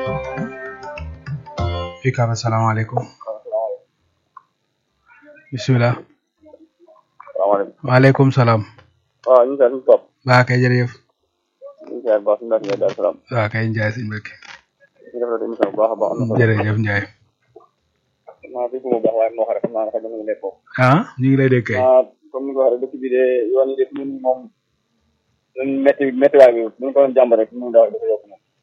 UCAB asalaamaaleykum bisimilah salaamaaleykum waaleykum salaam waaw ñu ngi seet ñu topp baa kay jërëjëf ñu ngi seet baax suñu mbokk yi daal salaam waa kay Njaay si mbëkk ñu def la émission bu baax a baax am na solo jërëjëf Njaay maa fi mu baax waaye moo xam ne xam naa ne xëy na mu ngi nekk foofu ah ñu ngi lay dégg kay ah comme ni nga ko waxee dëkk bi de yoon yi def ñun moom ñun métti méttiwaay bi bu ñu ko doon jàmb rek ñu dafa dafa yokk moom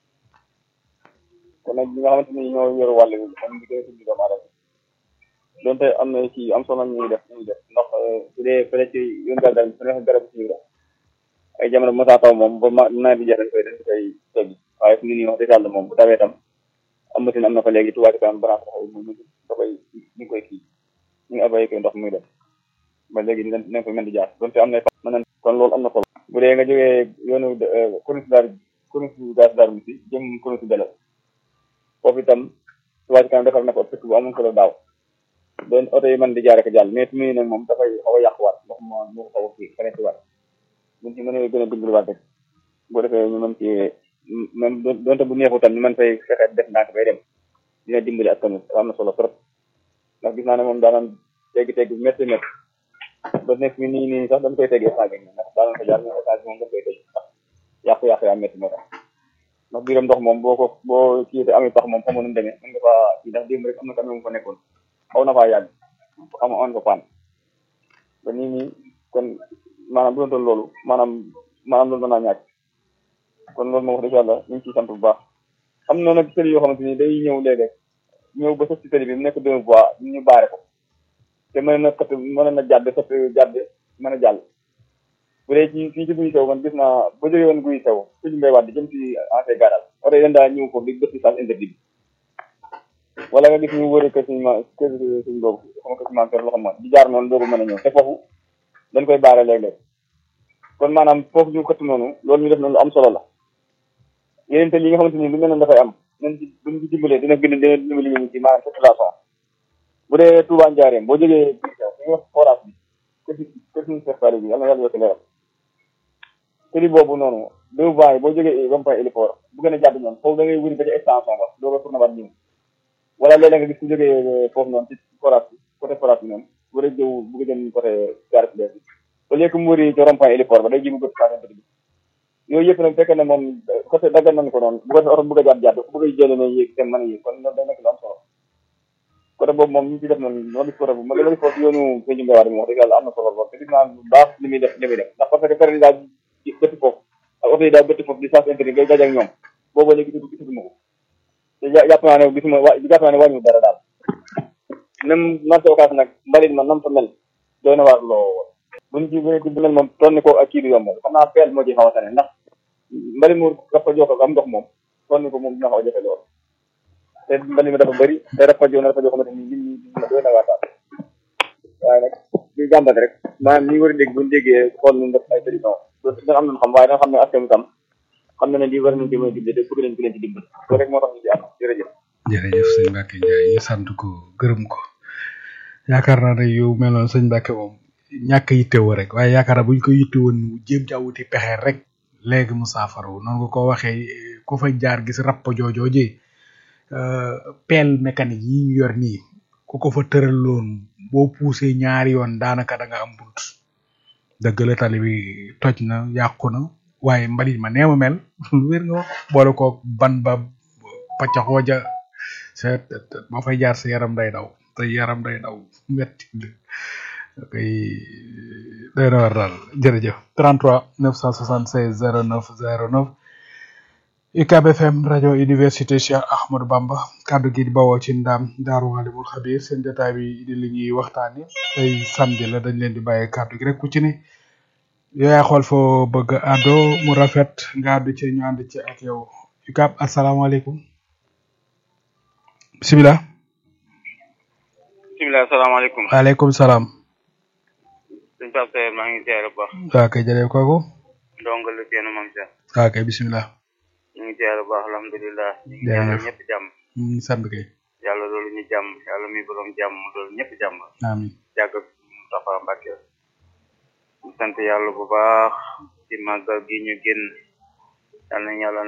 kon nag ñi nga xamante ni ñoo yor wàll bi kon ñu gën a tudd doomu aadama donte am na ci am solo ñuy def ñuy def ndax su dee fële ci yoon gàddaay bi su nekk garab ci la ay jamono bu mosaa taw moom ba ma nawet bi jeex dañ koy dañ koy teggi waaye fu ñu nii wax dëgg yàlla moom bu tawee tam am machine am na fa léegi tubaab kanam branche taxaw mu da koy ñu ngi koy kii ñu ngi abayé koy ndox muy def ba léegi dinañ dinañ ko mën di jaar donte am na mën nañ kon loolu am na solo bu dee nga jógee yoonu corniche daar corniche gaz daar bi si jëm corniche bele foofu itam tubaab kanam defar na ko ëpp bu amoon solo daaw doon oto yi mën di jaar ak jàll mais tumuy nag moom dafay xaw a yàquwaat ndox ma moo ko xaw a kii feneen waat buñ ci mën a gën a dimbaliwaat rek boo defee ñu mën ci même donte bu neexu tam ñu mën fay fexe def ndànk bay dem dina dimbali askan wi am na solo trop ndax gis naa ne moom daanaan teggi teggi bu métti métti ba nekk mi nii nii sax dañ koy teggee saa gi ndax daanaan ko jaar mais étage moom dañ koy tegg ndax yàqu-yàqu yaa métti moo tax ndax biiram ndox moom boo ko boo kii te amee tax moom xamoo nu mu demee mën nga faa kii ndax démb rek am na tamit mu fa nekkoon xaw na faa yàgg am on ko paan ba nii nii kon maanaam bu doon toll loolu maanaam maanaam loolu mën naa ñàkk kon loolu moom wax dëgg yàlla ñu ngi ciy sant bu baax am na nag tëli yoo xamante ni day ñëw léeg-léeg ñëw ba sëf ci tëli bi mu nekk deux voies ñu baare ko te mën na xët mën na jàdd xët jàdd mën a jàll bu dee ci fii ci guy sew man gis naa ba jógee woon guy sew suñu mbay waat di jëm ci ancien garage oto yi dañ daa ñëw foofu di gëstu sens interdit bi wala nga gis ñu wëri kër suñu ma kër suñu boobu xam nga kër suñu maam kër loo xam di jaar noonu doogu mën a ñëw te foofu dañ koy baare léeg-léeg kon maanaam foofu ñu xëtt noonu loolu ñu def noonu lu am solo la yeneen te li nga xamante ni lu mel noonu dafay am nañ ci buñ ci dimbalee dina gën a dina dimbali ñu ci maanaam circulation bu dee Touba Ndiarème boo jógee fi ñu wax forage bi kër si kër suñu secteur bi yàlla na yàlla yokk leeral tëli boobu noonu deux voies yi boo jógee rond-point héliport bu gën a jàdd noonu foofu da ngay wëri ba ci extension ba doo ko tourné waat ñëw wala léeg-léeg nga gis ku jógee foofu noonu ci forage bi côté forage bi noonu bu dee jëw bu ko jëm côté gare bi au lieu que mu wëri ci rond-point héliport ba day ji mu gën saa bi yooyu yëpp nag fekkee ne moom côté daggal nañ ko noonu bu ko oto bëgg a jàdd jàdd bu bëgg a jëlee ne yéeg seen mën a yéeg kon loolu day nekk lu am solo côté boobu moom ñu ci def noonu ma gis côté bu ma gën a gis foofu yoonu sëñ Mbaye Wade moom wax dëgg yàlla am na solo lool te gis naa bu baax li muy def li muy def ndax parce que période yi daal bëtti foofu ak oto yi daal bëtti foofu di sens interdit ngay daje ak ñoom boobu léegi gisu gisuma ko te jàpp naa ne gisuma wa jàpp naa ne wàññiwul dara daal même marché occas nag mbalit ma nam fa mel doy na waar lool buñ ci gën a di mel moom tonni ko ak kii du yomb xam naa peel moo ci xaw a tane ndax mbali mu dafa jox ko am ndox moom tonni ko moom dina xaw a jafe lool te mbali mi dafa bëri te dafa joo na dafa joo xamante ni nit ñi doy na waataal waaye nag ñu jàmbat rek maanaam ñi war a dégg buñu déggee xool ñu def ay solution dina am nañ xam waaye danga xam ne askan wi tam xam na ne lii war nañ ci mën a dimbali te bëgg nañ ku leen ci dimbali loolu rek moo tax ñu ci am jërëjëf jërëjëf sëñ Mbacke Ndiaye ñu sant ko gërëm ko yaakaar naa ne yow mel noonu sëñ Mbacke moom ñàkk yittewoo rek waaye yaakaar naa bu ñu ko yittewoon jéem caa wuti pexe rek léegi mu saafaru noonu nga ko waxee ku fa jaar gis rapp joojooje pelle mécanique yi ñu yor nii ku ko fa tëraloon boo poussé ñaari yoon daanaka da nga am bunt dëgg la tali bi toj na yàqu na waaye mbalit ma neema mel lu wér nga wax boole ko ban ba paccaxoo ja sa ba fay jaar sa yaram day daw te yaram day daw metti kay day na war daal jërëjëf 33 976 09 09 UCAB FM rajo université Cheikh Ahmadou Bamba kaddu gi di bawoo ci ndaam daaru alimul xabir seen jotaay bi di li ñuy waxtaani tey samedi la dañ leen di bàyyi kaddu gi rek ku ci ne yooyaa xool foo bëgg àddo mu rafet nga àddu ci ñu ànd ci ak yow UCAB asalaamaaleykum bisimilah bisimilah asalaamaaleykum waaleykum salaam sëñ Pape Seyer maa ngi ziare bu baax waa kay jërëjëf kooku ndongo la kenn moom sax waa kay bisimilah ñu ngi ziare bu baax alhamdulilah ñu ngi Jërëjëf. ñaanal ñëpp jàmm ñu ngi sant kay yàlla loolu ñu jàmm yàlla mi borom jàmm loolu ñëpp jàmm amiin jàgg Moustapha Mbacke ñu sant yàlla bu baax ci màggal gi ñu génn yàlla na yàlla